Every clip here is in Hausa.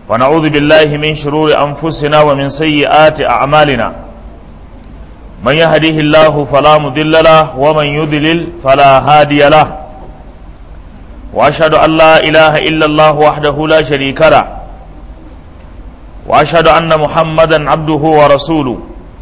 ونعوذ بالله من شرور أنفسنا ومن سيئات أعمالنا من يهده الله فلا مضل له ومن يضلل فلا هادي له وأشهد أن لا إله إلا الله وحده لا شريك له وأشهد أن محمدا عبده ورسوله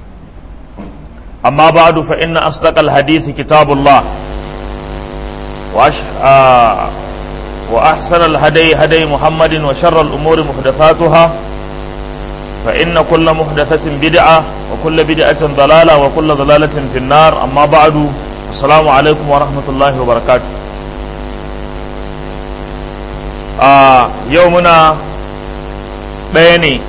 أما بعد فإن أصدق الحديث كتاب الله وأش... آه... وأحسن الهدي هدي محمد وشر الأمور محدثاتها فإن كل محدثة بدعة وكل بدعة ضلالة وكل ضلالة في النار أما بعد السلام عليكم ورحمة الله وبركاته آه يومنا بيني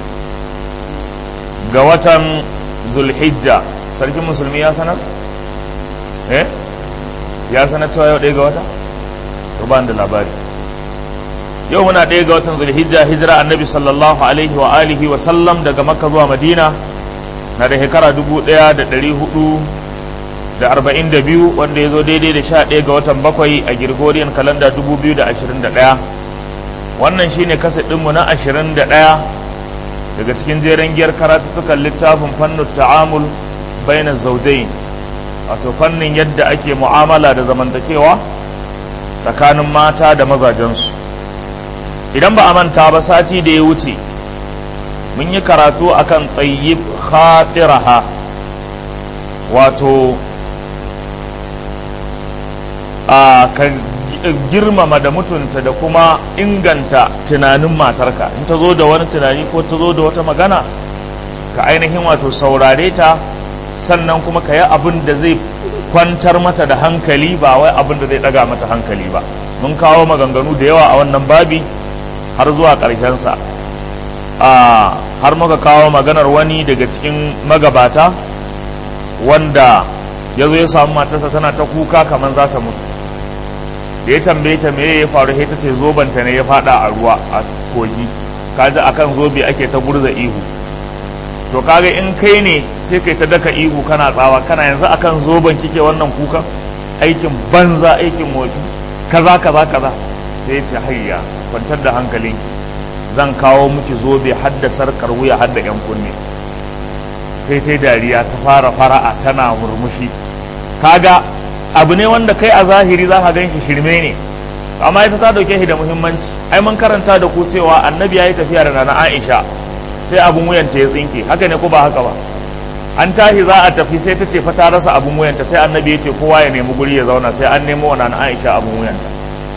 قوة ذو الحجة sarkin musulmi ya sanar? eh ya sanar cewa yau ɗaya ga wata? ba da labari yau muna ɗaya ga watan zulhijja hijira annabi sallallahu alaihi wa alihi wa sallam daga makka zuwa madina na da shekara dubu ɗaya da ɗari hudu da arba'in da biyu wanda ya zo daidai da sha ɗaya ga watan bakwai a girgoriyan kalanda dubu biyu da ashirin da ɗaya wannan shine kasa ɗinmu na ashirin da ɗaya daga cikin jeren giyar karatuttukan littafin fannin ta'amul baina zaudain wato fannin yadda ake mu'amala da zamantakewa tsakanin mata da mazajensu idan ba a manta ba sati da ya wuce mun yi karatu akan tsayyib khatiraha wato a ka girmama da mutunta da kuma inganta tunanin matarka in ta zo da wani tunani ko ta zo da wata magana ka ainihin wato saurare ta sannan kuma ka yi abin da zai kwantar mata da hankali ba wai abin da zai daga mata hankali ba mun kawo maganganu da yawa a wannan babi har zuwa ƙarshensa har muka kawo maganar wani daga cikin magabata wanda ya zo ya samu matarsa tana ta kuka kamar za ta mutu da ya tambaye ta me ya faru ta ce zobanta ne ya fada a ruwa a kogi kaji akan zobe ake ta gurza ihu to kaga in kai ne sai kai ta daka ihu kana tsawa kana yanzu akan zoben kike wannan kukan aikin banza aikin wofi kaza kaza kaza sai ta hayya kwantar da hankalin zan kawo miki zobe hadda sarkar wuya hadda yan kunne sai ta dariya ta fara fara'a tana murmushi kaga abu ne wanda kai a zahiri za ka ganshi shirme ne amma ita ta dauke shi da muhimmanci ai mun karanta da ku cewa annabi ya yi tafiya da nana aisha sai abin wuyanta ya tsinke haka ne ko ba haka ba an tashi za a tafi sai ta ce fa ta rasa abin wuyanta sai annabi ya ce kowa ya nemi guri ya zauna sai an nemo wa nana aisha abin wuyanta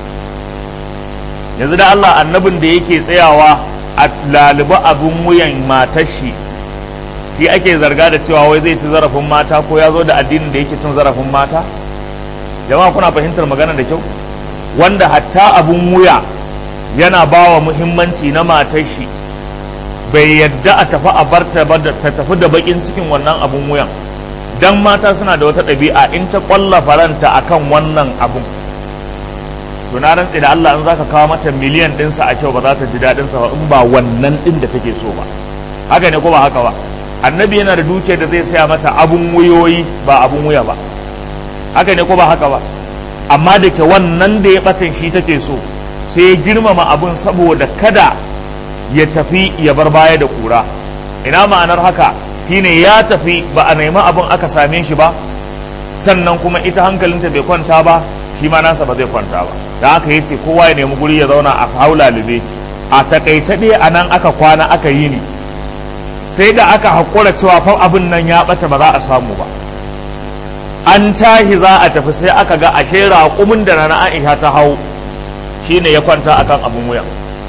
yanzu da Allah annabin da yake tsayawa a laliba abin wuyan matar shi shi ake zarga da cewa wai zai ci zarafin mata ko ya zo da addinin da yake cin zarafin mata jama'a kuna fahimtar magana da kyau wanda hatta abin wuya yana bawa muhimmanci na matar shi bai yadda a tafi a bar ta tafi da bakin cikin wannan abun wuyan dan mata suna da wata ɗabi'a in ta ƙwalla faranta akan wannan abun to na rantse da Allah in zaka kawo mata miliyan ɗinsa a kyau ba za ta ji daɗin sa ba in ba wannan ɗin da take so ba haka ne ko ba haka ba annabi yana da dukiyar da zai saya mata abun wuyoyi ba abun wuya ba haka ne ko ba haka ba amma da ke wannan da ya batan shi take so sai ya girmama abun saboda kada ya tafi ya bar baya da kura ina ma'anar haka shine ya tafi ba a nemi abin aka same shi ba sannan kuma ita hankalinta bai kwanta ba shi ma nasa ba zai kwanta ba da haka yace kowa ya nemi guri ya zauna a haula lube a takaice dai a nan aka kwana aka yi ni sai da aka haƙura cewa fa abin nan ya ɓata ba za a samu ba an tahi za a tafi sai aka ga ashe raƙumin da na Aisha ta hau shine ya kwanta akan abin wuyan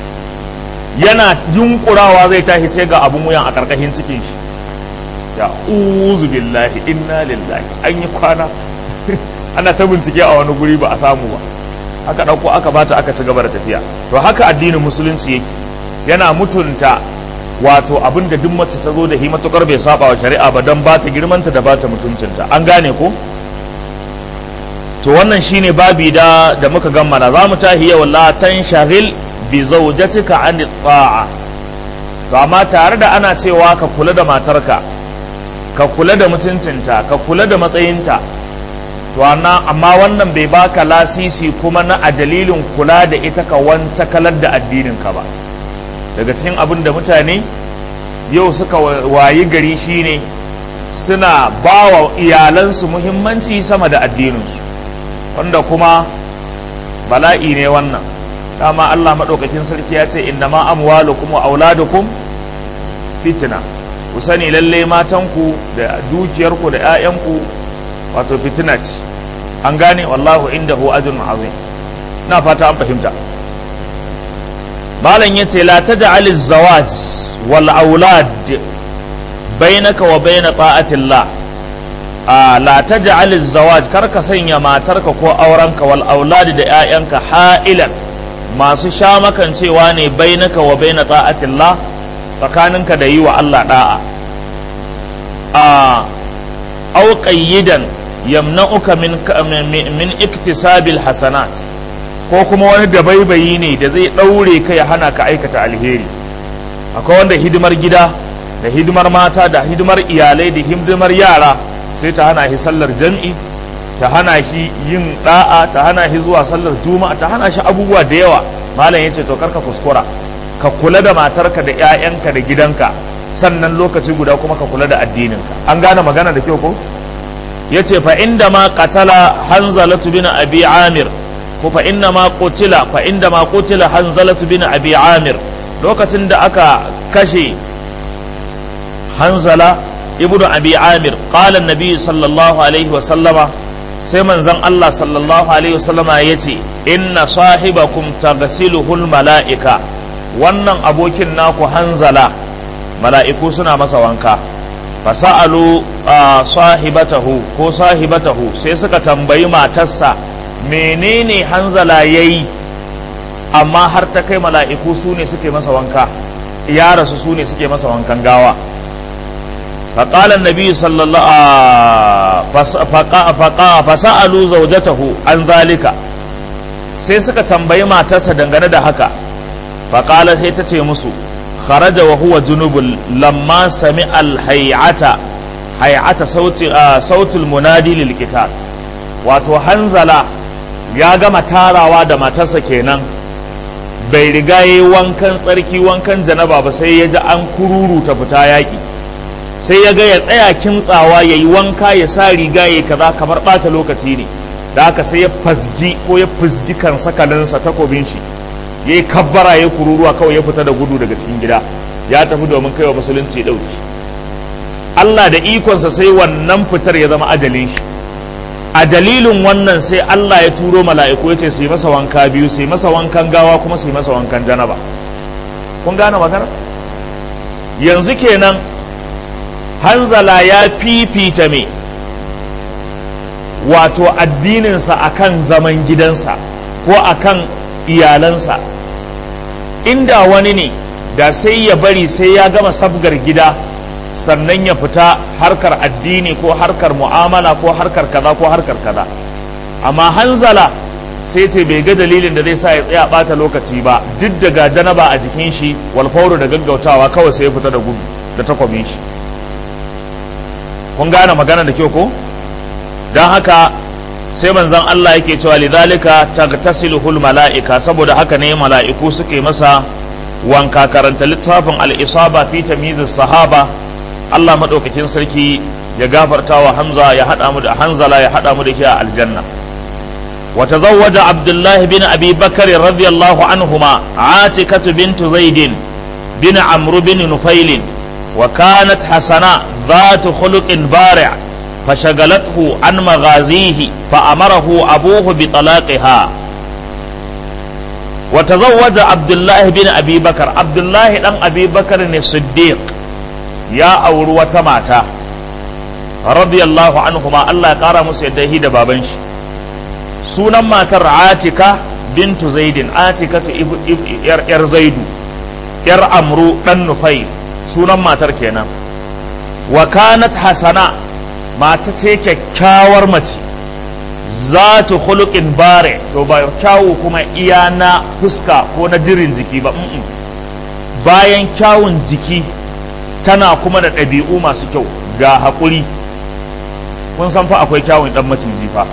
yana yunkurawa zai tashi sai ga abun wuyan a karkashin cikin shi ya uzu billahi inna lillahi an yi kwana ana ta bincike a wani guri ba a samu ba aka ɗauko aka bata aka ci gaba da tafiya to haka addinin musulunci yake yana mutunta wato abin da duk mace ta zo da hi matukar bai saba wa shari'a ba don ba ta girmanta da ba ta mutuncinta an gane ko to wannan shine babi da da muka gammala za mu tahi yau la tanshagil bi zawjatika an ta'a to amma tare da ana cewa ka kula da matarka ka kula da mutuncinta ka kula da matsayinta to amma wannan bai baka lasisi kuma na a dalilin kula da ita ka wance kalar da addininka ba daga cikin abin da mutane yau suka wayi gari shine suna ba wa iyalansu muhimmanci sama da addininsu wanda kuma bala'i ne wannan dama Allah maɗaukakin sarki ya ce inda ma amwalukum wa auladukum fitina ku sani lalle matanku da dukiyarku da 'ya'yanku wato fitina ce an gane wallahu indahu ajrun azim na fata an fahimta malam yace la taj'al az-zawaj wal aulad bainaka wa bain ta'atillah a la taj'al az-zawaj kar ka sanya matarka ko aurenka wal aulad da 'ya'yanka ha'ilan masu sha makancewa ne bainaka wa bain ta'atillah tsakaninka da yi wa Allah da'a a au qayyidan yamna'uka min min iktisabil hasanat ko kuma wani dabaibayi ne da zai daure ka ya hana ka aikata alheri akwai wanda hidimar gida da hidimar mata da hidimar iyalai da hidimar yara sai ta hana shi sallar jam'i ta hana shi yin da'a ta hana shi zuwa sallar juma'a ta hana shi abubuwa da yawa malam yace to karka kuskura ka kula da matarka da 'ya'yanka da gidanka sannan lokaci guda kuma ka kula da addininka an gane magana da kyau ko yace fa inda ma qatala hanzalatu bin abi amir ko fa inna ma qutila fa inda ma qutila hanzalatu bin abi amir lokacin da aka kashe hanzala ibnu abi amir qala annabi sallallahu alaihi wa sallama sai manzon Allah sallallahu alaihi wa sallama yace inna sahibakum taghsiluhul malaika wannan abokin naku hanzala mala'iku suna masa wanka fasa'alu sahibatahu ko sahibatahu sai suka tambayi matarsa menene hanzala yayi amma har ta kai mala'iku su ne suke masa wanka ya rasu su ne suke masa wankan gawa فقال النبي صلى الله فسألوا زوجته عن ذلك sai suka tambayi matarsa dangane da haka faƙalar sai ta ce musu kharaja wa huwa junubul lamma sami alhayata hayata sautul munadi lil qital wato hanzala ya gama tarawa da matarsa kenan bai riga yayi wankan tsarki wankan janaba ba sai ya ji an kururuta fita yaƙi sai ya ga ya tsaya kimtsawa ya yi wanka ya sa riga ya kaza kamar ɓata lokaci ne da haka sai ya fasgi ko ya fusgi kan sakalinsa takobin shi ya yi kabbara ya kururuwa kawai ya fita da gudu daga cikin gida ya tafi domin kaiwa musulunci ya ɗauki Allah da ikonsa sai wannan fitar ya zama ajalin shi a dalilin wannan sai Allah ya turo mala'iku ya ce su yi masa wanka biyu su yi masa wankan gawa kuma su yi masa wankan janaba kun gane magana yanzu kenan hanzala ya fifita me wato addininsa akan zaman gidansa ko akan iyalansa inda wani ne da sai ya bari sai ya gama sabgar gida sannan ya fita harkar addini ko harkar mu'amala ko harkar kaza ko harkar kaza amma hanzala sai ce bai ga dalilin da zai sa ya tsaya bata lokaci ba duk daga janaba a jikin shi walfauru da gaggautawa kawai sai ya fita da gudu da takwabin shi kun gane magana da kyau ko don haka sai manzon Allah yake cewa lidhalika tagtasiluhul mala'ika saboda haka ne mala'iku suke masa wanka karanta littafin al-isaba fi tamyizis sahaba Allah madaukakin sarki ya gafarta wa Hamza ya hada mu da Hanzala ya hada mu da shi a aljanna wa tazawwaja Abdullah bin Abi Bakr radiyallahu anhuma Atikatu bint Zaid bin Amr bin Nufail wa kanat hasana ذات خلق بارع فشغلته عن مغازيه فأمره أبوه بطلاقها وتزوج عبد الله بن أبي بكر عبد الله بن أبي بكر الصديق يا أور وتماتا رضي الله عنهما الله قال مسيده دبابنش سونا ما تر عاتكة بنت زيد عاتكة ير زيد ير أمرو بن نفيل سونا ما تر كينا wa kanat hasana mata ce kyakkyawar mace za ta khuluqin bare to ba kyawu kuma iya na fuska ko na dirin jiki ba bayan kyawun jiki tana kuma da ɗabi'u masu kyau ga haƙuri kun san fa akwai kyawun ɗan maciji fa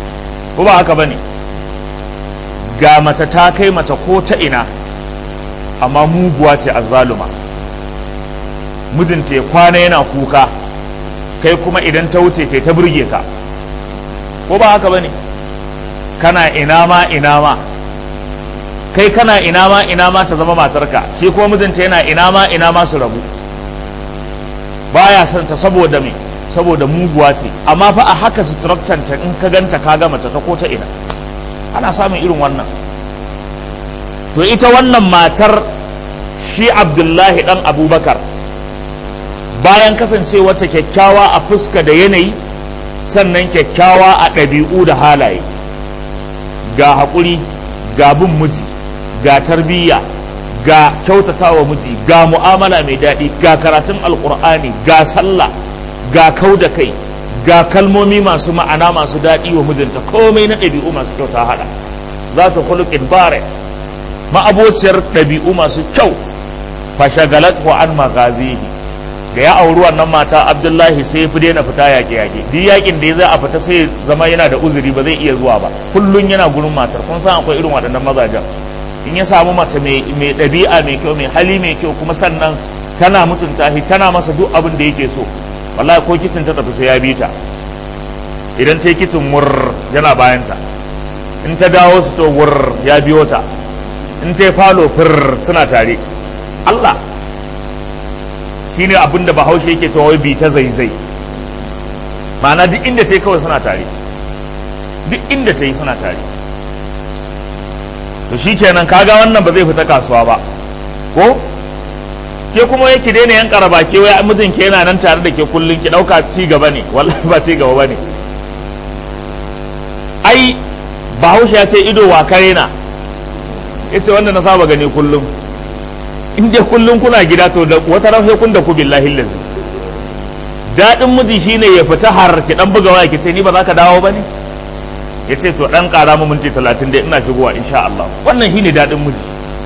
ko ba haka ba ne ga mace ta kai mace ko ta ina amma muguwa ce azzaluma mijinta ya kwana yana kuka kai kuma idan ta wuce kai ta burge ka ko ba haka bane kana ina ma ina ma kai kana ina ma ina ma ta zama matarka shi kuma mijinta yana ina ma ina ma su rabu baya son ta saboda me saboda muguwa ce amma fa a haka structure ta in ka ganta ka ga mace ta ko ta ina ana samun irin wannan to ita wannan matar shi abdullahi dan abubakar bayan kasancewa ta kyakkyawa a fuska da yanayi sannan kyakkyawa a ɗabi'u da halaye ga haƙuri ga bin miji ga tarbiyya ga kyautatawa miji ga mu'amala mai daɗi ga karatun alƙur'ani ga sallah ga kau da kai ga kalmomi masu ma'ana masu daɗi wa mijinta komai na ɗabi'u masu kyau ta haɗa za ta khuluqin bare ma'abociyar ɗabi'u masu kyau fashagalat wa an magazihi da ya auri wannan mata abdullahi sai ya fi daina fita yaƙe yaƙe duk yaƙin da ya zai a fita sai zama yana da uzuri ba zai iya zuwa ba kullum yana gurin matar kun san akwai irin waɗannan mazajen in ya samu mace mai ɗabi'a mai kyau mai hali mai kyau kuma sannan tana mutunta shi tana masa duk abin da yake so wallahi ko kicin ta tafi sai ya bi ta idan ta yi kicin mur yana bayanta in ta dawo su to wur ya biyo ta in ta yi falo fir suna tare Allah shine abin da bahaushe yake ta wai bi ta zaizai ma'ana duk inda ta yi kawai suna tare duk inda ta yi suna tare to shi kenan kaga wannan ba zai fita kasuwa ba ko ke kuma yake daina yan karaba ke wai mijin ke yana nan tare da ke kullun ki dauka ci gaba ne wallahi ba ci gaba bane ai bahaushe ya ce ido wa kare na yace wanda na saba gani kullum in dai kullum kuna gida to da wata rafe kun da ku billahi lazi daɗin miji shine ya fita har ki dan buga waya ki ce ni ba za ka dawo ba ne ya ce to dan ƙara mu minti talatin dai ina shigowa insha Allah wannan shine daɗin miji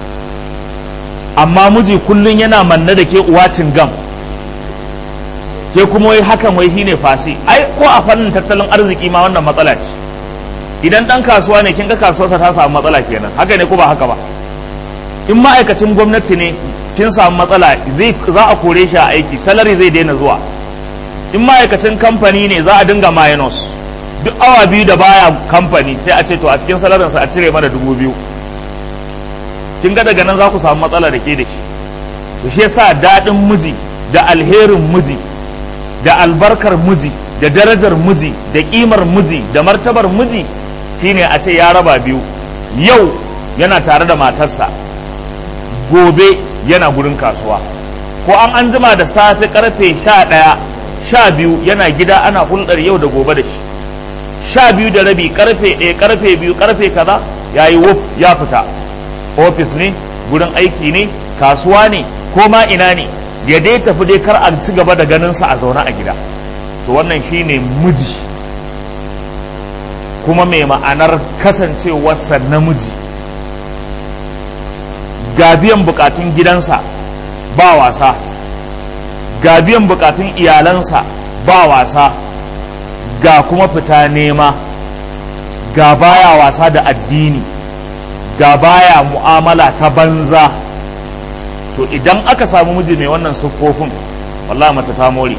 amma miji kullum yana manna da ke uwacin gam ke kuma wai hakan wai shine fasi ai ko a fannin tattalin arziki ma wannan matsala ce idan dan kasuwa ne kin ga kasuwarsa ta samu matsala kenan haka ne ko ba haka ba in ma'aikacin gwamnati ne kin samu matsala zai za a kore shi a aiki salari zai daina zuwa in ma'aikacin kamfani ne za a dinga minus duk awa biyu da baya kamfani sai a ce to a cikin salarinsa a cire mana dubu biyu kin ga daga nan za ku samu matsala da ke da shi to shi yasa daɗin miji da alherin miji da albarkar miji da darajar miji da ƙimar miji da martabar miji shine a ce ya raba biyu yau yana tare da matarsa gobe yana gurin kasuwa ko an an jima da safe karfe sha ɗaya sha biyu yana gida ana hulɗar yau da gobe da shi sha biyu da rabi karfe ɗaya karfe biyu karfe kaza ya yi wuf ya fita ofis ne gurin aiki ne kasuwa ne ko ma ina ne ya dai tafi dai kar a ci gaba da ganinsa a zaune a gida to wannan shine miji kuma mai ma'anar kasancewarsa namiji ga biyan bukatun gidansa ba wasa ga biyan bukatun iyalansa ba wasa ga kuma fita nema ga baya wasa da addini ga baya mu'amala ta banza to idan aka samu miji mai wannan siffofin wallahi mace ta more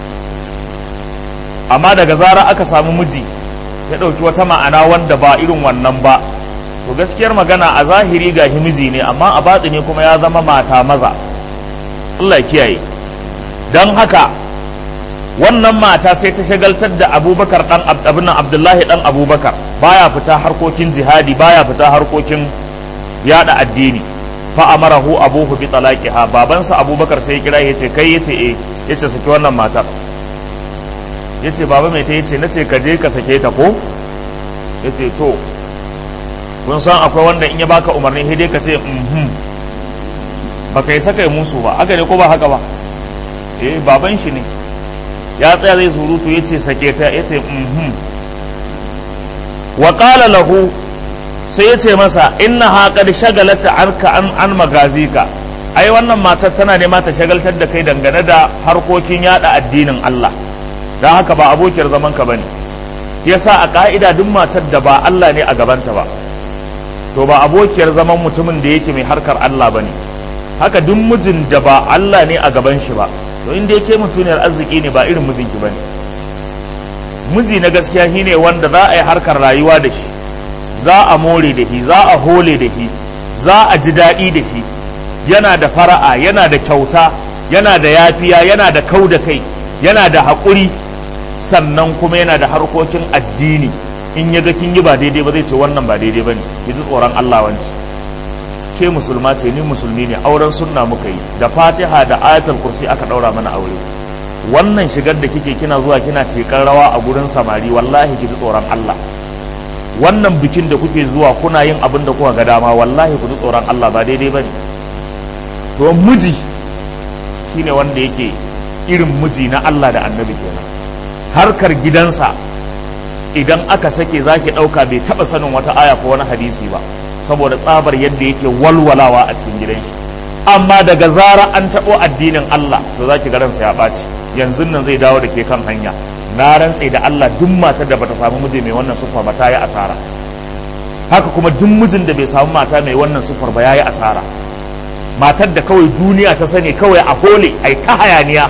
amma daga zara aka samu miji ya ɗauki wata ma'ana wanda ba irin wannan ba to gaskiyar magana a zahiri ga miji ne amma a batsi ne kuma ya zama mata maza Allah kiyaye don haka wannan mata sai ta shagaltar da abubakar dan abin abdullahi dan abubakar baya fita harkokin jihadi baya fita harkokin yada addini fa amarahu abuhu bi talaqiha babansa abubakar sai kira yace kai yace eh yace saki wannan matar yace baba mai ta yace nace ka je ka sake ta ko yace to kun san akwai wanda in ya baka umarni sai dai ka ce mhm baka yi saka musu ba haka ne ko ba haka ba eh baban shi ne ya tsaya zai surutu ya ce sake ta ya ce mhm wa qala lahu sai ya ce masa inna ha qad shagalata anka an an magazika ai wannan matar tana nema ta shagaltar da kai dangane da harkokin yada addinin Allah don haka ba abokiyar zaman ka bane yasa a ka'ida duk matar da ba Allah ne a gabanta ba to ba abokiyar zaman mutumin da yake mai harkar Allah bane haka duk mijin da ba Allah ne a gaban shi ba to inda yake mutuniyar arziki ne ba irin mijinki bane miji na gaskiya shine wanda za a yi harkar rayuwa da shi za a more da shi za a hole da shi za a ji daɗi da shi yana da fara'a yana da kyauta yana da yafiya yana da kau da kai yana da haƙuri sannan kuma yana da harkokin addini in ya ga kin yi ba daidai ba zai ce wannan ba daidai ba ne ki ji tsoron Allah wanci ke musulma ce ni musulmi ne auren sunna muka yi da fatiha da ayatul kursi aka ɗaura mana aure wannan shigar da kike kina zuwa kina tekar rawa a gurin samari wallahi ki ji tsoron Allah wannan bikin da kuke zuwa kuna yin abin da kuka ga dama wallahi ku ji tsoron Allah ba daidai ba ne to miji shine wanda yake irin miji na Allah da annabi kenan harkar gidansa idan aka sake zaki ɗauka bai taɓa sanin wata aya ko wani hadisi ba saboda tsabar yadda yake walwalawa a cikin gidan shi amma daga zara an taɓo addinin Allah to zaki ga ransa ya ɓaci yanzu nan zai dawo da ke kan hanya na rantse da Allah duk matar da bata samu miji mai wannan sufar ba ta yi asara haka kuma duk mijin da bai samu mata mai wannan sufar ba ya yi asara matar da kawai duniya ta sani kawai a hole ai ta hayaniya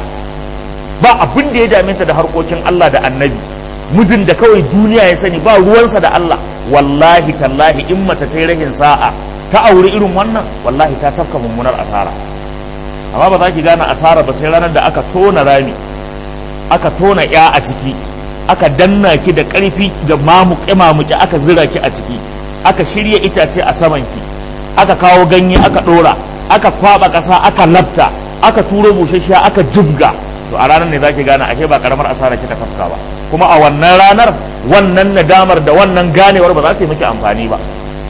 ba abin da ya dame ta da harkokin Allah da annabi mijin da kawai duniya ya sani ba ruwansa da Allah wallahi tallahi in mata ta yi rahin sa'a ta auri irin wannan wallahi ta tafka mummunar asara amma ba za ki gane asara ba sai ranar da aka tona rami aka tona ya a ciki aka danna ki da ƙarfi da mamuƙe mamuƙe aka zira ki a ciki aka shirya itace a saman ki aka kawo ganye aka ɗora aka kwaba ƙasa aka lafta aka turo busasshiya aka jibga to a ranar ne zaki gane ake ba karamar asara kika tafka ba kuma a wannan ranar wannan nadamar da wannan ganewar ba za ta yi miki amfani ba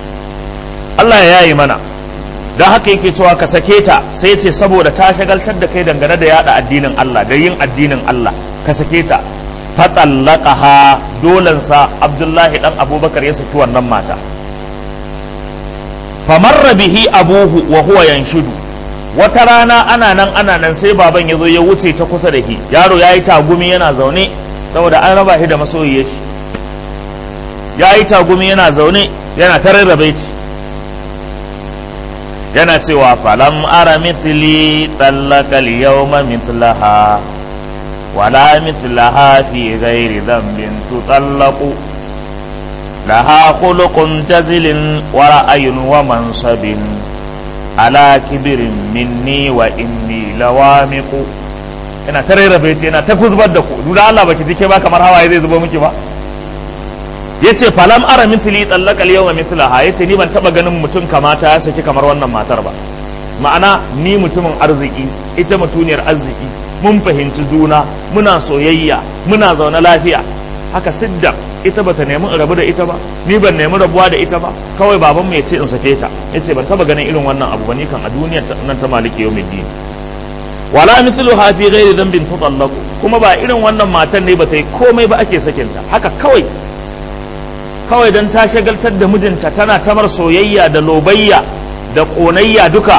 Allah ya yayi mana don haka yake cewa ka sake ta sai ce saboda ta shagaltar da kai dangane da yada addinin Allah da yin addinin Allah ka sake ta fatallaqaha dolansa Abdullahi dan Abubakar ya saki wannan mata famarra bihi abuhu wa huwa yanshudu wata rana ana nan ana nan sai baban ya zo ya wuce ta kusa da shi yaro ya yi tagumi yana zaune saboda an raba shi da masoyiyar shi ya yi tagumi yana zaune yana ta rarrabe ci yana cewa falam ara mithli tsallaka yawma mithlaha wala mithlaha fi ghairi dhanbin tutallaqu laha khuluqun jazilin wa ra'ayun wa mansabin ala kibirin minni wa inni lawamiqu ina ta rarrabe ta yana ta kuzbar da ku duk Allah baki jike ba kamar hawaye zai zubo miki ba yace falam ara mithli tallaka al-yawma mithlaha yace ni ban taba ganin mutum kamata ya saki kamar wannan matar ba ma'ana ni mutumin arziki ita mutuniyar arziki mun fahimci juna muna soyayya muna zaune lafiya haka sidda ita bata nemi in rabu da ita ba ni ban nemi rabuwa da ita ba kawai babanmu ya ce in sake ta yace ban taba ganin irin wannan abu ba ni kan a duniyar nan ta maliki yawmiddin wala mithluha fi ghairi dhanbin tutallaqu kuma ba irin wannan matan ne bata yi komai ba ake sakinta haka kawai kawai don ta shagaltar da mijinta tana tamar soyayya da lobayya da ƙonayya duka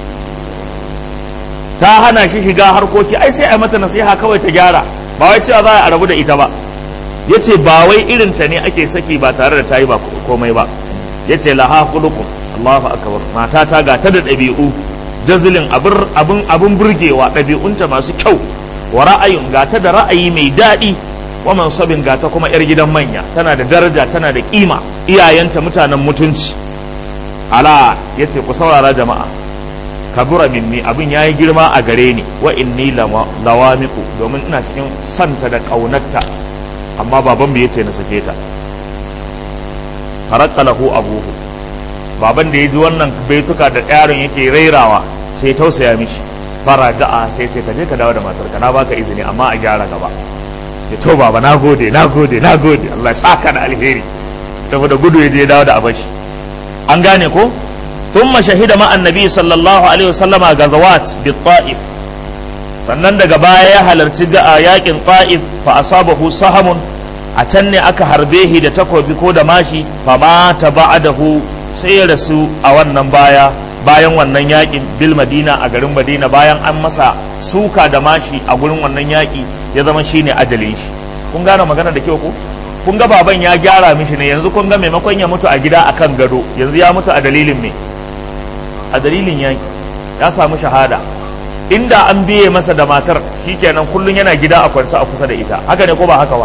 ta hana shi shiga harkoki ai sai a mata nasiha kawai ta gyara ba wai cewa za a rabu da ita ba ya ce ba wai irinta ne ake saki ba tare da ta yi ba komai ba ya ce laha khuluqun Allahu akbar mata ta ga ta da ɗabi'u jazilin abin abin burgewa ɗabi'unta masu kyau wa ra'ayin ga ta da ra'ayi mai daɗi wa mansabin gata kuma yar gidan manya tana da daraja tana da kima iyayenta mutanen mutunci ala yace ku saurara jama'a kabura minni abin yayi girma a gare ni wa inni lawamiku domin ina cikin santa da kaunarta amma baban mu yace na sake ta faraka lahu abuhu baban da ya ji wannan baituka da yaron yake rairawa sai tausaya mishi faraja'a sai ce ka je ka dawo da matarka na baka izini amma a gyara gaba ya to baba na gode na gode na gode Allah ya saka da alheri saboda gudu ya je dawo da abashi an gane ko thumma shahida ma annabi sallallahu alaihi wasallama gazawat bi ta'if sannan daga baya ya halarci ga yakin ta'if fa asabahu sahamun a can ne aka harbe shi da takobi ko da mashi fa mata ba'dahu sai ya rasu a wannan baya bayan wannan yakin bil madina a garin madina bayan an masa suka da mashi a gurin wannan yaki ya zama shine ajalin shi kun gane magana da kyau ko kun ga baban ya gyara mishi ne yanzu kun ga maimakon ya mutu a gida akan gado yanzu ya mutu a dalilin me a dalilin yaki ya samu shahada inda an biye masa da matar shikenan kullun yana gida a kwance a kusa da ita haka ne ko ba haka ba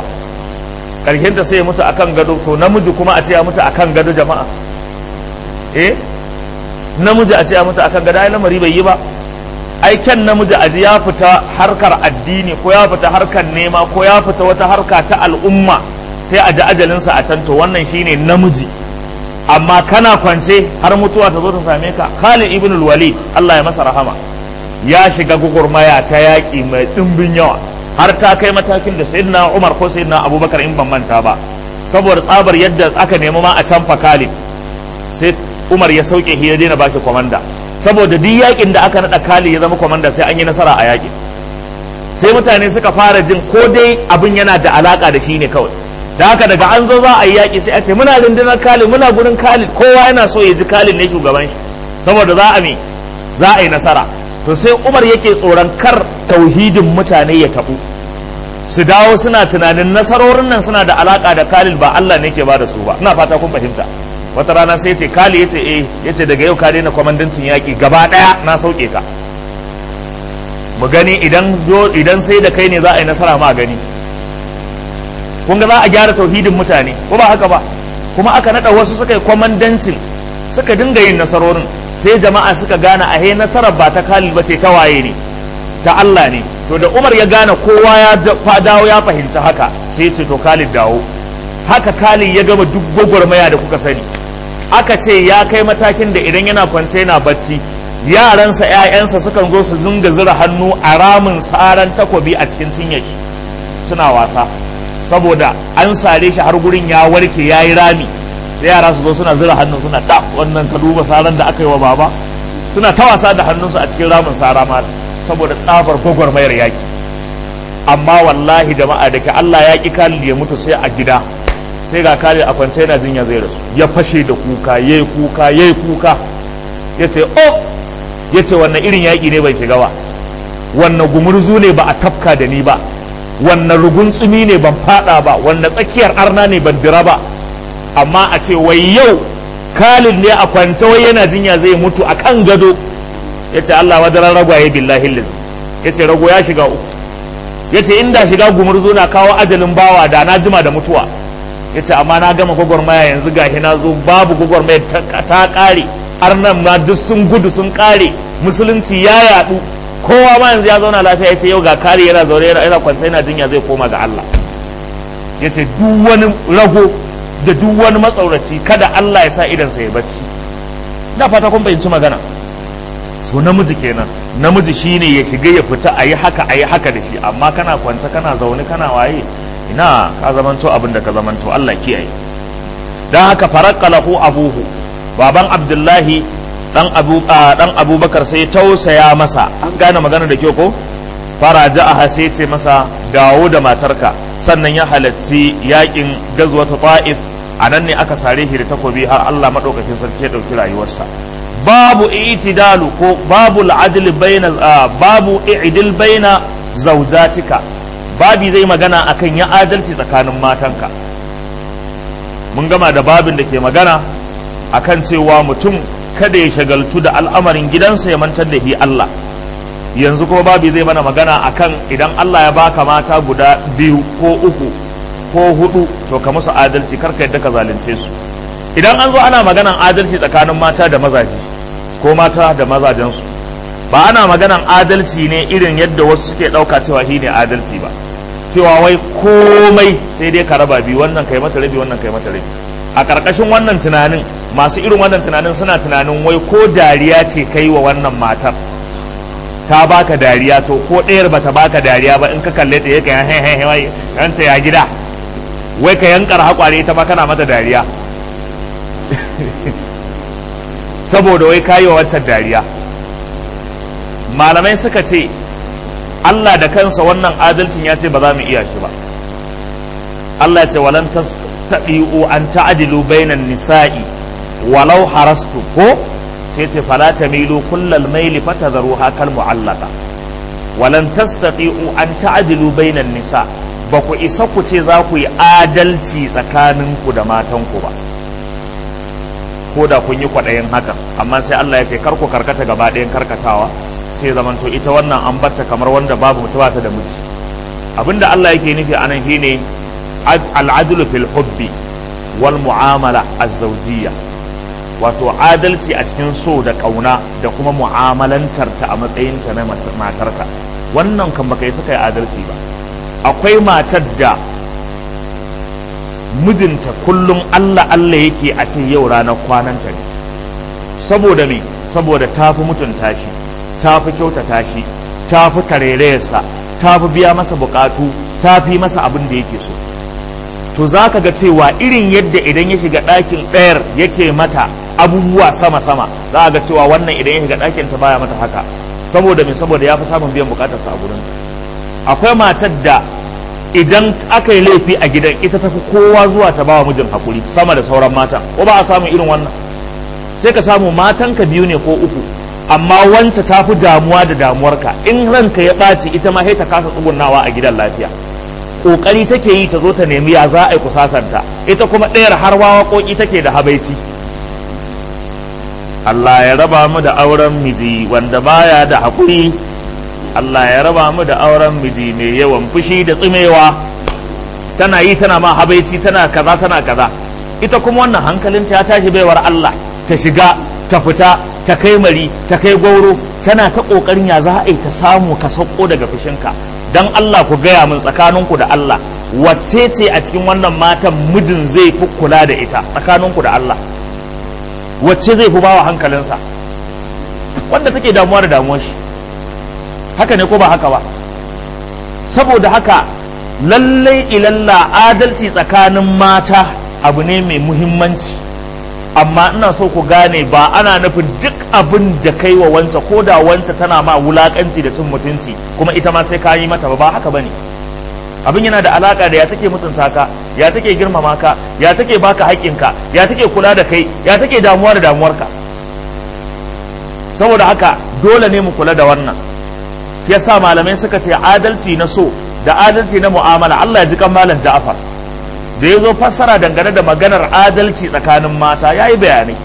ta sai ya mutu akan gado to namiji kuma a ce ya mutu akan gado jama'a eh namiji a ce ya mutu akan gado ai lamari bai yi ba ai kyan namiji aji ya fita harkar addini ko ya fita harkar nema ko ya fita wata harka ta al'umma sai a ji ajalinsa a can to wannan shine namiji amma kana kwance har mutuwa ta zo ta same ka Khalid ibn al-Walid Allah ya masa rahama ya shiga gugurmaya ta yaƙi mai ɗimbin yawa har ta kai matakin da sayyidina Umar ko sayyidina Abubakar in ban manta ba saboda tsabar yadda aka nemi ma a canfa Khalid sai Umar ya sauke shi ya daina bashi komanda saboda duk yakin da aka naɗa Khalid ya zama komanda sai an yi nasara a yakin sai mutane suka fara jin ko dai abin yana da alaka da shi ne kawai da haka daga an zo za a yi yaƙi sai a ce muna rundunar Khalid muna gurin Khalid kowa yana so ya ji Khalid ne shugaban shi saboda za a me za a yi nasara to sai Umar yake tsoron kar tauhidin mutane ya tabu su dawo suna tunanin nasarorin nan suna da alaka da Khalid ba Allah ne ke ba da su ba ina fata kun fahimta wata rana sai ce Khalid yace eh yace daga yau ka daina kwamandancin yaƙi gaba ɗaya na sauke ka mu gani idan idan sai da kai ne za a yi nasara ma gani kun ga za a gyara tauhidin mutane ko ba haka ba kuma aka nada wasu suka yi kwamandancin suka dinga yin nasarorin sai jama'a suka gane a nasarar ba ta Khalid ba ce ta waye ne ta Allah ne to da Umar ya gane kowa ya dawo ya fahimci haka sai ce to Khalid dawo haka Khalid ya gama duk gwagwarmaya da kuka sani aka ce ya kai matakin da idan yana kwance yana bacci yaransa 'ya'yansa sukan zo su dinga zura hannu a ramin saran takobi a cikin cinyaki suna wasa saboda an sare shi har gurin ya warke ya yi rami da yara su zo suna zura hannu suna ta wannan ka duba saran da aka yi wa baba suna ta wasa da hannunsu a cikin ramin sara ma saboda tsabar gwagwarmayar yaki amma wallahi jama'a da ke Allah ya ki Khalid ya mutu sai a gida sai ga Khalid a kwance yana jinya zai rasu ya fashe da kuka yayi kuka yayi kuka yace oh yace wannan irin yaki ne bai shiga ba wannan gumurzu ne ba a tafka da ni ba wannan rugun tsumi ne ban fada ba wannan tsakiyar arna ne ban dira ba amma a ce wai yau Khalid ne a kwance wai yana jinya zai mutu a kan gado yace Allah wadaran ragwaye billahi lillahi yace rago ya shiga uku yace inda shiga gumurzu na kawo ajalin bawa da na jima da mutuwa yace amma na gama gwagwarmaya yanzu gashi na zo babu gwagwarmaya ta kare arnan ma duk sun gudu sun kare musulunci ya yadu kowa ma yanzu ya zauna lafiya yace yau ga kare yana zaune yana kwance yana jinya zai koma ga Allah yace duk wani rago da duk wani matsauraci kada Allah ya sa idansa ya bacci da fata kun fahimci magana so namiji kenan namiji shine ya shiga ya fita a yi haka a yi haka da shi amma kana kwance kana zaune kana waye ina ka zamanto abin da ka zamanto Allah kiyaye dan haka faraqqa lahu abuhu baban abdullahi dan abu dan abubakar sai tausaya masa an gane magana da kyau ko faraja a sai ce masa dawo da matarka sannan ya halatti yakin gazwata ta'if a nan ne aka sare shi da takobi har Allah madaukakin sarki ya dauki rayuwarsa babu itidalu ko babu al'adl baina babu i'dil baina zawjatika babi zai magana akan ya adalci tsakanin matanka mun gama da babin da ke magana akan cewa mutum kada ya shagaltu da al'amarin gidansa ya mantar da shi Allah yanzu kuma babi zai mana magana akan idan Allah ya baka mata guda biyu ko uku ko hudu to ka musu adalci karka yadda ka zalunce su idan an zo ana maganan adalci tsakanin mata da mazaje ko mata da mazajensu ba ana maganan adalci ne irin yadda wasu suke ɗauka cewa shi ne adalci ba cewa wai komai sai dai ka raba biyu wannan kai mata rabi wannan kai mata rabi a ƙarƙashin wannan tunanin masu irin wannan tunanin suna tunanin wai ko dariya ce kai wa wannan matar ta baka dariya to ko ɗayar bata baka dariya ba in ka kalle ta yake he he he wai ya gida wai ka yankar haƙware ita ma kana mata dariya saboda wai kayi wa wancan dariya malamai suka ce Allah da kansa wannan adalcin ya ce ba za mu iya shi ba Allah ya ce walan tastabi'u an ta'dilu bainan nisa'i walau harastu ko sai ce fala tamilu kullal maili fatadharuha kal mu'allaqa walan tastati'u an ta'dilu bainan nisa ba ku isa ku ce za ku yi adalci tsakaninku da matanku ba ko da kun yi kwaɗayin hakan amma sai Allah ya ce kar ku karkata gaba ɗayan karkatawa sai zamanto ita wannan an batta kamar wanda babu mutuwa ta da miji abinda Allah yake nufi anan shine al'adlu fil hubbi wal mu'amala az-zawjiyya wato adalci a cikin so da kauna da kuma mu'amalantar ta a matsayin ta na matarka wannan kan baka yi suka yi adalci ba akwai matar da mijinta kullum Allah Allah yake a ce yau ranar kwananta ne saboda me saboda ta fi mutunta shi ta fi kyautata shi ta fi tarerayarsa ta fi biya masa bukatu ta fi masa abin da yake so to za ka ga cewa irin yadda idan ya shiga ɗakin ɗayar yake mata abubuwa sama-sama za ga cewa wannan idan ya shiga ɗakin ta baya mata haka saboda me saboda ya fi samun biyan bukatarsa a gurin akwai matar da idan aka yi laifi a gidan ita tafi kowa zuwa ta bawa mijin hakuri sama da sauran matan ko ba a samun irin wannan sai ka samu matanka biyu ne ko uku amma wanta ta fi damuwa da damuwarka in ranka ya ɓaci ita ma sai ta kasa tsugunnawa a gidan lafiya ƙoƙari take yi ta zo ta nemi ya za a yi kusasanta ita kuma ɗayar har waƙoƙi take da habaici Allah ya raba mu da auren miji wanda baya da haƙuri Allah ya raba mu da auren miji mai yawan fushi da tsimewa tana yi tana ma habaici tana kaza tana kaza ita kuma wannan hankalinta ya tashi baiwar Allah ta shiga ta fita ta kai mari ta kai gwauro tana ta kokarin ya za a yi ta samu ka sauko daga fushinka dan Allah ku gaya min tsakaninku da Allah wacce ce a cikin wannan matan mijin zai fi kula da ita tsakaninku da Allah wacce zai fi bawa hankalinsa wanda take damuwa da damuwar shi haka ne ko ba haka ba saboda haka lallai ilalla adalci tsakanin mata abu ne mai muhimmanci amma ina so ku gane ba ana nufin duk abin da kai wa wanta ko da wanta tana ma wulakanci da cin mutunci kuma ita ma sai ka yi mata ba ba haka bane abin yana da alaka da ya take mutunta ka ya take girmama ka ya take baka haƙƙinka ya take kula da kai ya take damuwa da damuwarka saboda haka dole ne mu kula da wannan yasa malamai suka ce adalci na so da adalci na mu'amala Allah ya ji kan malam Ja'far da ya zo fassara dangane da maganar adalci tsakanin mata ya yi bayanai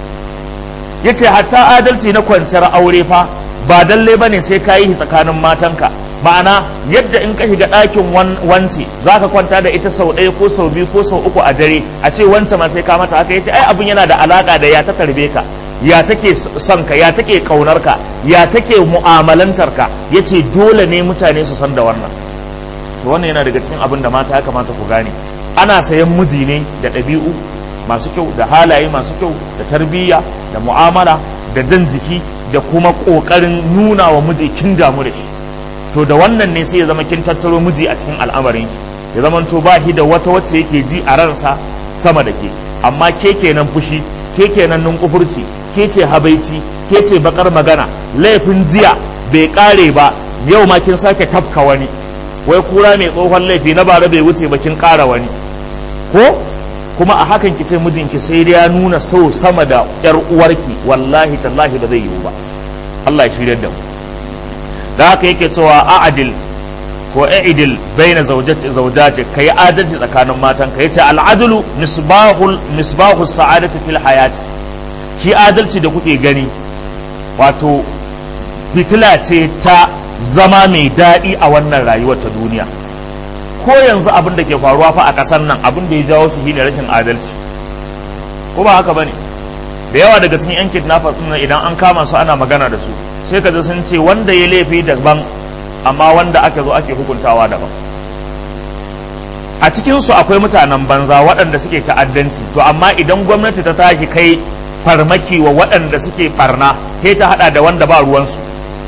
ya ce hatta adalci na kwanciyar aure fa ba dalle ba ne sai ka yi tsakanin matanka ma'ana yadda in ka shiga ɗakin wance za ka kwanta da ita sau ɗaya ko sau biyu ko sau uku a dare a ce wance ma sai ka mata haka ya ce ai abin yana da alaƙa da ya ta tarbe ka ya take son ka ya take ƙaunar ka ya take mu'amalantar ka ya ce dole ne mutane su san da wannan to wannan yana daga cikin abin da mata ya kamata ku gane ana sayan miji ne da ɗabi'u masu kyau da halaye masu kyau da tarbiyya da mu'amala da jan jiki da kuma ƙoƙarin nuna wa miji kin damu da shi to da wannan ne sai ya zama kin tattaro miji a cikin al'amarin ya zama to ba shi da wata wacce yake ji a ransa sama da ke amma ke kenan fushi ke kenan nunkufurci ke ce habaici ke ce bakar magana laifin jiya bai kare ba yau ma kin sake tafka wani wai kura mai tsohon laifi na bara bai wuce ba kin kara wani ko kuma a hakan ki ce mijinki sai dai ya nuna sau sama da yar uwarki wallahi tallahi ba zai yiwu ba Allah ya shirya da mu da haka yake cewa a'adil ko i'dil baina zawjati zawjati kai adalci tsakanin matan ka yace al'adlu misbahul misbahus sa'adati fil hayati shi adalci da kuke gani wato fitila ce ta zama mai daɗi a wannan rayuwar ta duniya ko yanzu abin da ke faruwa fa a ƙasar nan abin da ya jawo su shine rashin adalci ko ba haka bane da yawa daga cikin yan kidnappers din idan an kama su ana magana da su sai ka ji sun ce wanda ya laifi daban amma wanda aka zo ake hukuntawa daban a cikin su akwai mutanen banza waɗanda suke ta'addanci to amma idan gwamnati ta tashi kai farmaki wa waɗanda suke barna sai ta hada da wanda ba ruwansu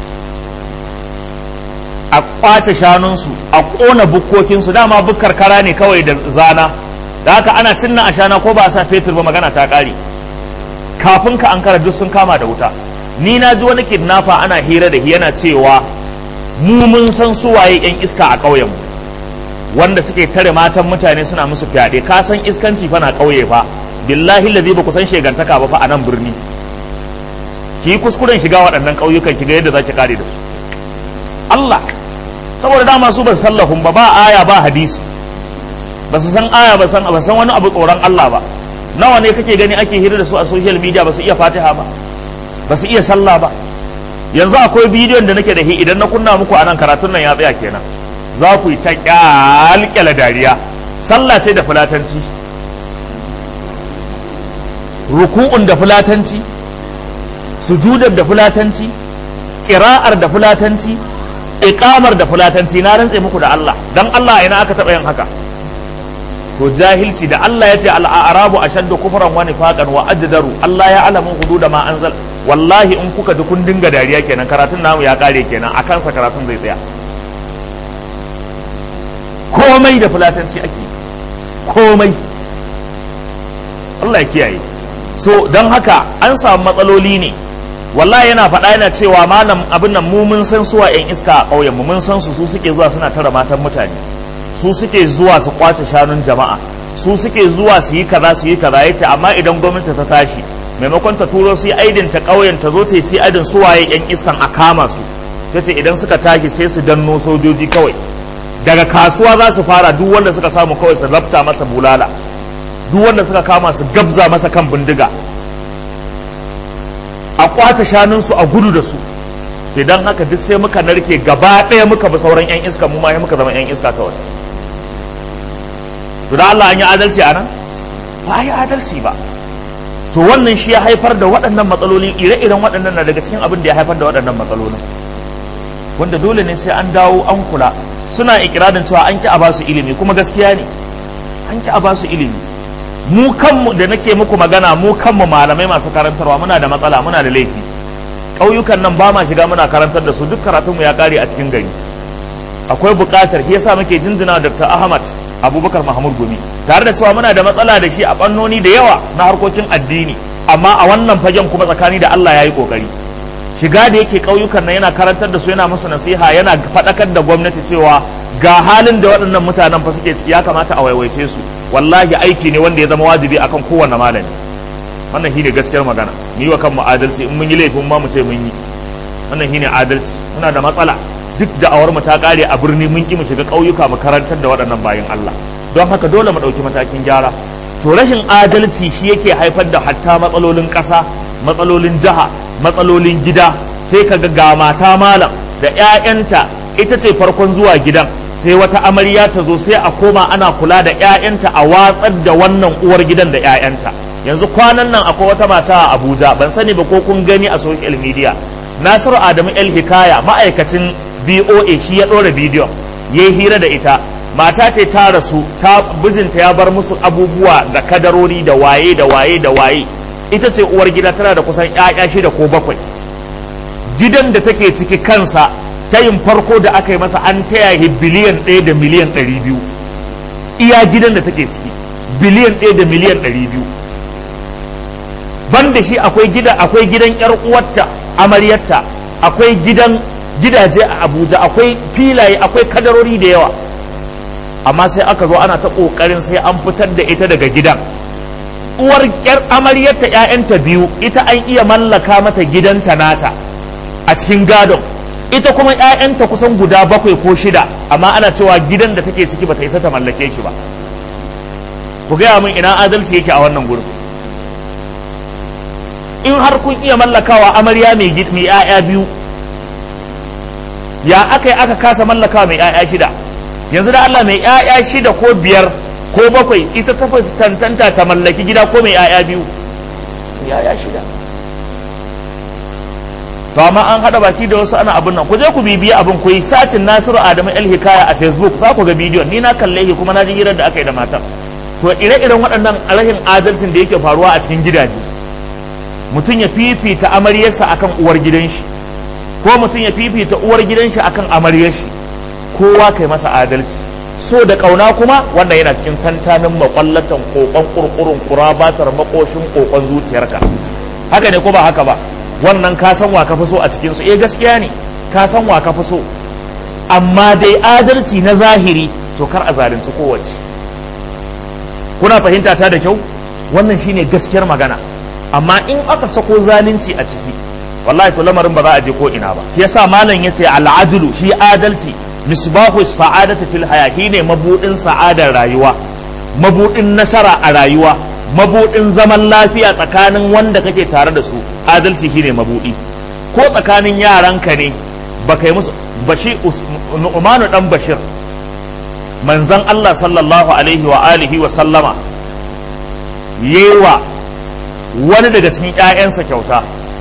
a kwace shanunsu a ƙona bukkokinsu dama bukkar kara ne kawai da zana da haka ana cinna a shana ko ba a sa fetur ba magana ta ƙare kafin ka an kara duk sun kama da wuta ni na ji wani kidnapper ana hira da yana cewa mu mun san su waye yan iska a ƙauyen mu wanda suke tare matan mutane suna musu fyaɗe ka san iskanci fa na ƙauye fa billahi lazi ba ku san shegantaka ba fa a nan birni ki yi kuskuren shiga waɗannan ƙauyukan ki ga yadda za ki kare da su Allah saboda dama su ba su sallahun ba ba aya ba hadisi ba su san aya ba san ba san wani abu tsoron Allah ba nawa ne kake gani ake hira da su a social media ba su iya fatiha ba ba su iya sallah ba yanzu akwai bidiyon da nake da hi idan na kunna muku a nan karatun nan ya tsaya kenan za ku yi ta kyalkyala dariya sallah ce da fulatanci ruku'un da fulatanci sujudar da fulatanci ƙira'ar da fulatanci iqamar da fulatanci na rantse muku da Allah dan Allah ina aka taɓa yin haka to jahilci da Allah ya ce al'arabu ashaddu kufran wa nifaqan wa ajdaru Allah ya alamu hudud ma anzal wallahi in kuka ji kun dinga dariya kenan karatun namu ya kare kenan a kansa karatun zai tsaya komai da fulatanci ake komai Allah ya kiyaye so don haka an samu matsaloli ne wallahi yana faɗa yana cewa malam abin nan mu mun san suwa yan iska a ƙauyen mu mun san su su suke zuwa suna tara matan mutane su suke zuwa su kwace shanun jama'a su suke zuwa su yi kaza su yi kaza yace amma idan gwamnati ta tashi maimakon ta turo su yi aidin ta ƙauyen ta zo ta yi su aidin suwaye yan iskan a kama su tace idan suka tashi sai su danno sojoji kawai daga kasuwa za su fara duk wanda suka samu kawai su lafta masa bulala duk wanda suka kama su gabza masa kan bindiga a kwata shanunsu a gudu da su sai don haka duk sai muka narke gaba ɗaya muka bi sauran 'yan iska mu ma muka zama 'yan iska kawai to da Allah an yi adalci a nan ba a yi adalci ba to wannan shi ya haifar da waɗannan matsaloli ire-iren waɗannan na daga cikin abin da ya haifar da waɗannan matsalolin wanda dole ne sai an dawo an kula suna ikirarin cewa an ki a basu ilimi kuma gaskiya ne an ki a basu ilimi mu kanmu da nake muku magana mu kanmu malamai masu karantarwa muna da matsala muna da laifi ƙauyukan nan ba ma shiga muna karantar da su duk karatunmu ya ƙare a cikin gari akwai buƙatar shi yasa muke jinjina Dr. Ahmad Abubakar Mahmud Gumi tare da cewa muna da matsala da shi a fannoni da yawa na harkokin addini amma a wannan fagen kuma tsakani da Allah ya yi ƙoƙari shiga da yake ƙauyukan nan yana karantar da su yana musu nasiha yana faɗakar da gwamnati cewa ga halin da waɗannan mutanen fa suke ciki ya kamata a waiwaice su wallahi aiki ne wanda ya zama wajibi akan kowanne malami wannan shine gaskiyar magana mu yi wa kanmu adalci in mun yi laifin ma mu ce mun yi wannan shine adalci muna da matsala duk da awar mu ta kare a birni mun ki mu shiga ƙauyuka mu karantar da waɗannan bayan Allah don haka dole mu ɗauki matakin gyara to rashin adalci shi yake haifar da hatta matsalolin ƙasa matsalolin jiha matsalolin gida sai ka ga mata malam da 'ya'yanta ita ce farkon zuwa gidan sai wata amarya ta zo sai a koma ana kula da 'ya'yanta a watsar da wannan uwar gidan da 'ya'yanta yanzu kwanan nan akwai wata mata a abuja ban sani ba ko kun gani a social media nasiru adamu el hikaya ma'aikacin boa shi ya ɗora bidiyon ya yi hira da ita mata ce ta rasu ta bijinta ya bar musu abubuwa da kadarori da waye da waye da waye ita ce uwar gida tana da kusan 'ya'ya shida ko bakwai gidan da take ciki kansa tayin farko da aka yi masa an taya shi biliyan ɗaya da miliyan ɗari biyu iya gidan da take ciki biliyan ɗaya da miliyan ɗari biyu ban da shi akwai gida akwai gidan yar uwarta amaryarta akwai gidan gidaje a abuja akwai filaye akwai kadarori da yawa amma sai aka zo ana ta ƙoƙarin sai an fitar da ita daga gidan uwar yar amaryarta 'ya'yanta biyu ita an iya mallaka mata gidanta nata a cikin gadon ita kuma 'ya'yanta kusan guda bakwai ko shida amma ana cewa gidan da take ciki bata isa ta mallake shi ba ku gaya min ina adalci yake a wannan gurin in har kun iya mallakawa amarya mai mai 'ya'ya biyu ya aka yi aka kasa mallakawa mai 'ya'ya shida yanzu da Allah mai 'ya'ya shida ko biyar ko bakwai ita ta tantanta ta mallaki gida ko mai 'ya'ya biyu 'ya'ya shida to amma an hada baki da wasu ana abin nan ku je ku bibiya abin ku yi satin Nasiru Adamu El Hikaya a Facebook za ku ga bidiyon ni na kalle shi kuma na ji hirar da aka yi da matar to ire-iren waɗannan rashin adalcin da yake faruwa a cikin gidaje mutum ya fifita amaryarsa akan uwar gidan shi ko mutum ya fifita uwar gidan shi akan amaryar shi kowa kai masa adalci so da kauna kuma wannan yana cikin tantanin makwallatan kokon kurkurun kurabatar makoshin kokon zuciyarka haka ne ko ba haka ba wannan ka san wa ka fi so a cikin su eh gaskiya ne ka san wa ka fi so amma dai adalci na zahiri to kar a zalunci kowace kuna fahimta ta da kyau wannan shine gaskiyar magana amma in aka sako zalunci a ciki wallahi to lamarin ba za a je ko ina ba yasa malam yace al'adlu shi adalci misbahu sa'adati fil haya ne mabudin sa'adar rayuwa mabudin nasara a rayuwa mabudin zaman lafiya tsakanin wanda kake tare da su adalci shine mabudi ko tsakanin yaranka ne baka yi musu bashi nu'manu dan bashir manzon Allah sallallahu alaihi wa alihi wa sallama yewa wani daga cikin ƴaƴansa kyauta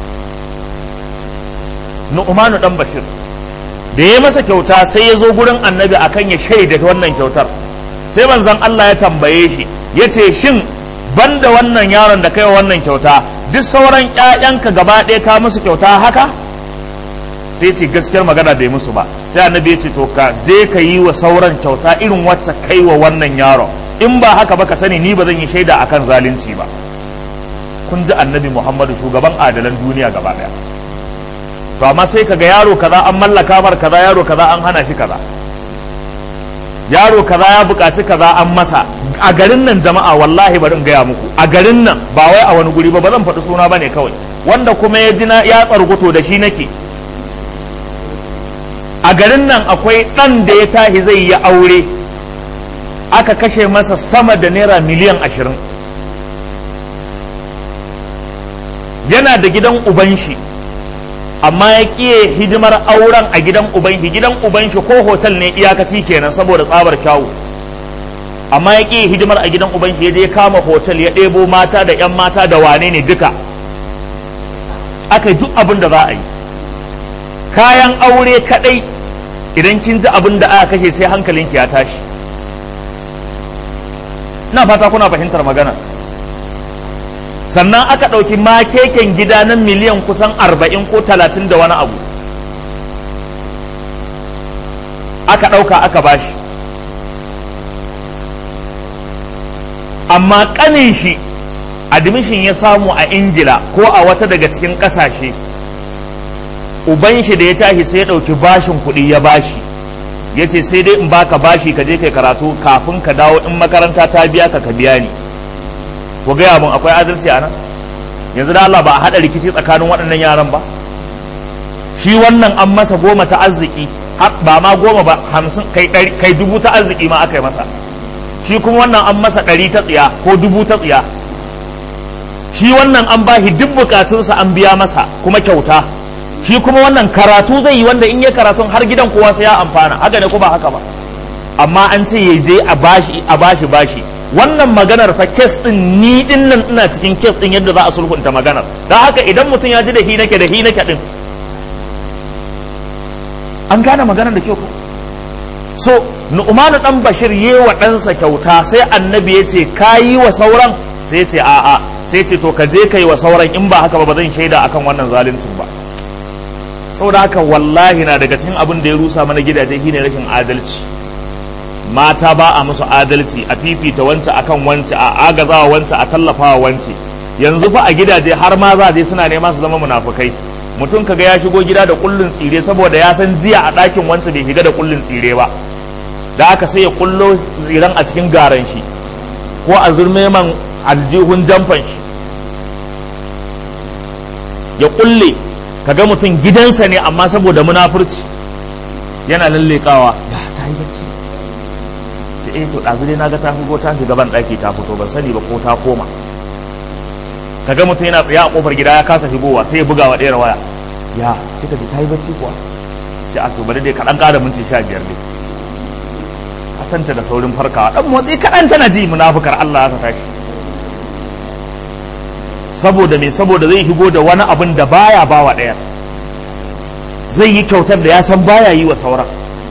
nu'manu dan bashir da ya masa kyauta sai ya zo gurin annabi akan ya shaida wannan kyautar sai manzon Allah ya tambaye shi ya ce shin banda wannan yaron da kai wannan kyauta duk sauran ƴaƴanka gaba ɗaya ka musu kyauta haka sai ce gaskiyar magana bai musu ba sai annabi ya ce to ka je ka yi wa sauran kyauta irin wacce kai wa wannan yaron in ba haka ba ka sani ni ba zan yi shaida akan zalunci ba kun ji annabi muhammadu shugaban adalan duniya gaba ɗaya to amma sai kaga yaro kaza an mallaka mar kaza yaro kaza an hana shi kaza yaro kaza ya buƙaci kaza an masa a garin nan jama'a wallahi bari in gaya muku a garin nan ba wai a wani guri ba ba zan faɗi suna bane kawai wanda kuma ya ji na ya tsarguto da shi nake a garin nan akwai ɗan da ya tahi zai yi aure aka kashe masa sama da naira miliyan ashirin yana da gidan uban shi amma ya ƙiye hidimar auren a gidan uban shi gidan uban shi ko hotel ne iyakaci kenan saboda tsabar kyawu amma ya ƙiye hidimar a gidan uban shi ya je kama hotel ya ɗebo mata da 'yan mata da wane ne duka aka yi duk abin da za a yi kayan aure kaɗai idan kin ji abin da aka kashe sai hankalinki ya tashi ina fata kuna fahimtar magana sannan aka ɗauki makeken gida na miliyan kusan arba'in ko talatin da wani abu aka ɗauka aka bashi amma ƙanin shi admission ya samu a ingila ko a wata daga cikin ƙasashe uban shi da ya tashi sai ya ɗauki bashin kuɗi ya bashi ya ce sai dai in baka bashi ka je kai karatu kafin ka dawo in makaranta ta biya ka ka biya ni ku gaya mun akwai adalci a nan yanzu da Allah ba a haɗa rikici tsakanin waɗannan yaran ba shi wannan an masa goma ta arziki ba ma goma ba hamsin kai dubu ta arziki ma aka yi masa shi kuma wannan an masa ɗari ta tsiya ko dubu ta tsiya shi wannan an bashi duk bukatunsa an biya masa kuma kyauta shi kuma wannan karatu zai yi wanda in ya karatun har gidan kowa sai ya amfana haka ne ko ba haka ba amma an ce ya je a bashi a bashi bashi wannan maganar fa kes din ni din nan ina cikin kes din yadda za a sulhunta maganar don haka idan mutum ya ji da hi nake da hi nake din an gane maganar da kyau ko so nu'manu dan bashir yi wa ɗansa kyauta sai annabi ya ce ka yi wa sauran sai ce a'a sai ce to ka je ka yi wa sauran in ba haka ba ba zan shaida akan wannan zaluncin ba saboda haka wallahi na daga cikin abin da ya rusa mana gidaje shine rashin adalci mata ba a musu adalci a fifita wance akan wance a agazawa wance a tallafawa wance yanzu fa a gidaje har ma za je suna nema su zama munafukai mutum kaga ya shigo gida da kullun tsire saboda ya san jiya a ɗakin wance bai shiga da kullun tsire ba da aka sai ya kullo tsiren a cikin garan shi ko a zurmeman aljihun jamfan shi ya kulle kaga mutum gidansa ne amma saboda munafurci yana lallekawa ya ta yi bacci sai eh to ɗazu dai naga ta shigo ta shiga ban ɗaki ta fito ban sani ba ko ta koma kaga mutum yana tsaye a kofar gida ya kasa shigowa sai ya buga wa ɗaya waya ya kika ji ta yi bacci kuwa sai a to bari dai kaɗan ƙara minti sha biyar dai kasanta da saurin farkawa ɗan motsi kaɗan tana ji munafukar Allah ya tashi saboda me saboda zai higo da wani abin da baya bawa ɗaya zai yi kyautar da ya san baya yi wa sauran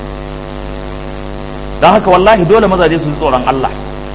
don haka wallahi dole mazaje su tsoron Allah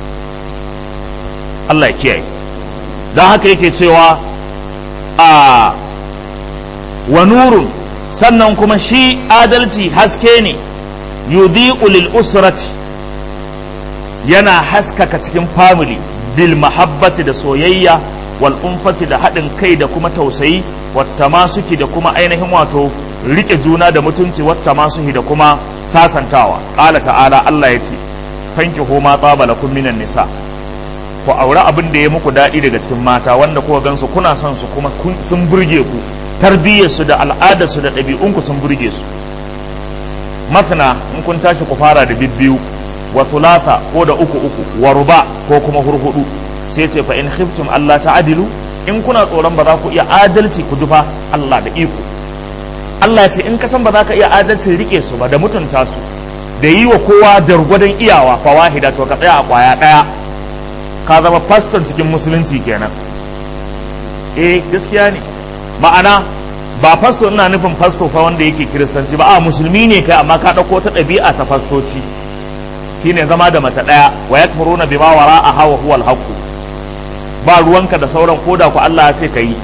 Allah ya kiyaye don haka yake cewa a wa nurun sannan kuma shi adalci haske ne yudhi'u lil usrati yana haskaka cikin family bil mahabbati da soyayya wal umfati da haɗin kai da kuma tausayi wata masuki da kuma ainihin wato rike juna da mutunci wata masuhi da kuma sasantawa ƙala ta'ala Allah ya ce fanki ma tsaba lakum minan nisa ku aure abin da ya muku daɗi daga cikin mata wanda kuka gansu kuna son su kuma sun burge ku tarbiyyarsu da al'adarsu da ɗabi'unku sun burge su masana in kun tashi ku fara da bibbiyu wa thulatha ko da uku uku wa ruba ko kuma hurhudu sai ce fa in khiftum Allah ta'adilu in kuna tsoron ba za ku iya adalci ku dufa Allah da iko Allah ce in ka san ba za ka iya adalcin rike su ba da mutunta su da yi wa kowa dargwadon iyawa fa wahida to ka tsaya a kwaya daya ka zama faston cikin musulunci kenan eh gaskiya ne ma'ana ba fasto ina nufin fasto fa wanda yake kiristanci ba a musulmi ne kai amma ka ɗauko ta ɗabi'a ta fastoci shine zama da mace ɗaya wa yakmuruna bima wara'a hawa huwa al ba ruwanka da sauran koda ku Allah ya ce ka yi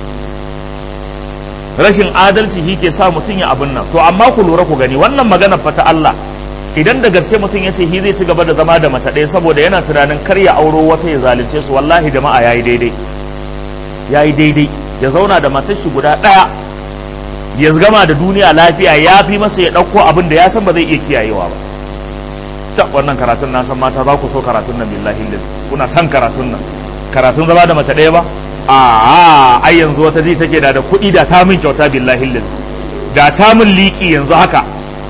rashin adalci shi ke sa mutum ya abin nan to amma ku lura ku gani wannan magana fa ta Allah idan da gaske mutum ya ce shi zai ci gaba da zama da mace ɗaya saboda yana tunanin kar ya auro wata ya zalunce su wallahi jama'a yayi daidai yayi daidai ya zauna da matar shi guda ɗaya ya gama da duniya lafiya ya fi masa ya ɗauko abin da ya san ba zai iya kiyayewa ba ta wannan karatun na san mata za ku so karatun nan billahi lillahi kuna son karatun nan karatun zama da mace ɗaya ba a ai yanzu wata ji take da da kuɗi da ta min kyauta billahi lillahi da ta min liƙi yanzu haka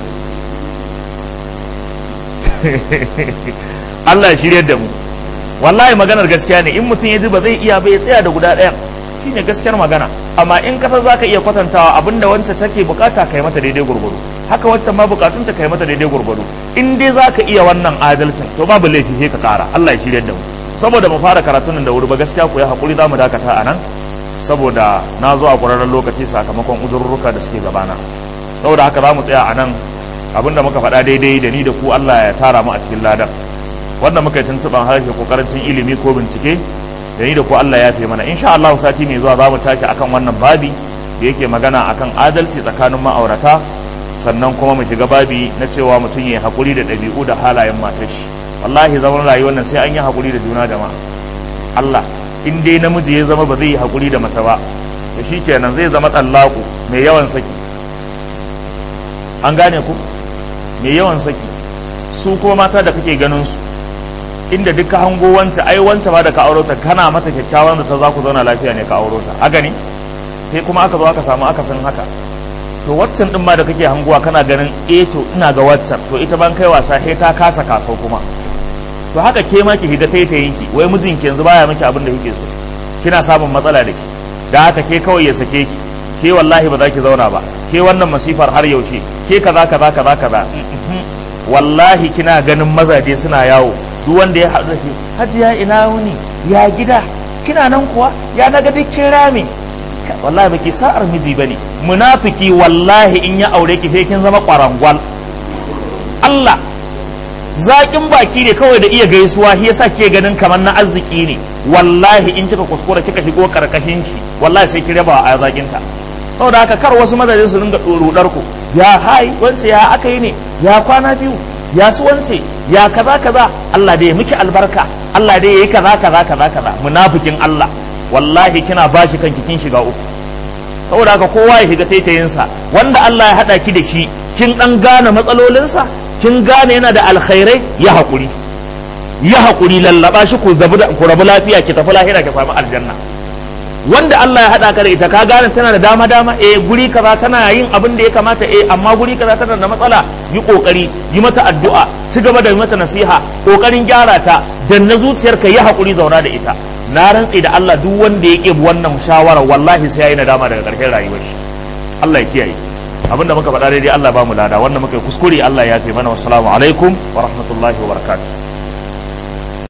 Allah ya shirye da mu wallahi maganar gaskiya ne in mutum ya ji ba zai iya ba ya tsaya da guda ɗayan shine gaskiyar magana amma in kasar zaka iya kwatantawa abinda wancan take bukata kai mata daidai gurgudu haka wancan ma bukatun ta kai mata daidai gurgudu in dai zaka iya wannan adalcin to babu laifi sai ka kara Allah ya shirye da mu saboda mu fara karatun nan da wuri ba gaskiya ku ya hakuri zamu dakata a nan saboda na zo a ƙwararren lokaci sakamakon uzurruka da suke gabana saboda haka za mu tsaya a nan abinda muka faɗa daidai da ni da ku Allah ya tara mu a cikin ladan wanda muka yi tuntuɓan harshe ko karancin ilimi ko bincike da ni da ku Allah ya fi mana insha Allah sati mai zuwa za mu tashi akan wannan babi da yake magana akan adalci tsakanin ma'aurata sannan kuma mu shiga babi na cewa mutum ya haƙuri da ɗabi'u da halayen matar shi wallahi zaman rayuwar nan sai an yi haƙuri da juna jama'a Allah in dai namiji ya zama ba zai yi haƙuri da mace ba to shikenan zai zama tsallaku mai yawan saki an gane ku mai yawan saki su kuma mata da kake ganin su inda duk ka hango wance ai wance ba da ka auro ta kana mata kyakkyawan da ta za ku zauna lafiya ne ka auro ta haka ne sai kuma aka zo aka samu aka san haka to waccan din ma da kake hangowa kana ganin eh to ina ga waccan to ita ban kai wasa sai ta kasa kasau kuma to haka ke ma ki higa taitayin ki wai mijinki yanzu baya miki abin da kike so kina samun matsala da ki da haka ke kawai ya sake ki ke wallahi ba za ki zauna ba ke wannan masifar har yaushe ke kaza kaza kaza kaza wallahi kina ganin mazaje suna yawo duk wanda ya haɗu da shi hajiya ina wuni ya gida kina nan kuwa ya naga duk kin rame wallahi baki sa'ar miji bane munafiki wallahi in ya aure ki sai kin zama kwarangwal Allah zaƙin baki ne kawai da iya gaisuwa shi yasa ke ganin kamar na arziki ne wallahi in kika kuskura kika shigo karkashin shi wallahi sai ki raba a zaƙinta saboda haka kar wasu mazaje su ringa rudar ku ya hai wance ya aka yi ne ya kwana biyu ya su wance ya kaza kaza Allah dai ya miki albarka Allah dai ya yi kaza kaza kaza kaza munafikin Allah wallahi kina bashi kanki kin shiga uku saboda haka kowa ya shiga taitayinsa wanda Allah ya hada ki da shi kin dan gane matsalolinsa kin gane yana da alkhairai ya haƙuri ya haƙuri lallaba shi ku rabu lafiya ki tafi lahira ki samu aljanna wanda Allah ya haɗa ka da ita ka gane tana da dama dama eh guri kaza tana yin abin da ya kamata eh amma guri kaza tana da matsala yi kokari yi mata addu'a ci gaba da yi mata nasiha kokarin gyara ta dan na zuciyarka yi haƙuri zauna da ita na rantse da Allah duk wanda ya ƙebi wannan shawara wallahi sai yayi nadama daga ƙarshen rayuwar shi Allah ya kiyaye abinda muka faɗa daidai Allah ba mu lada wanda muka yi kuskure Allah ya fi mana wassalamu alaikum wa rahmatullahi wa barakatuh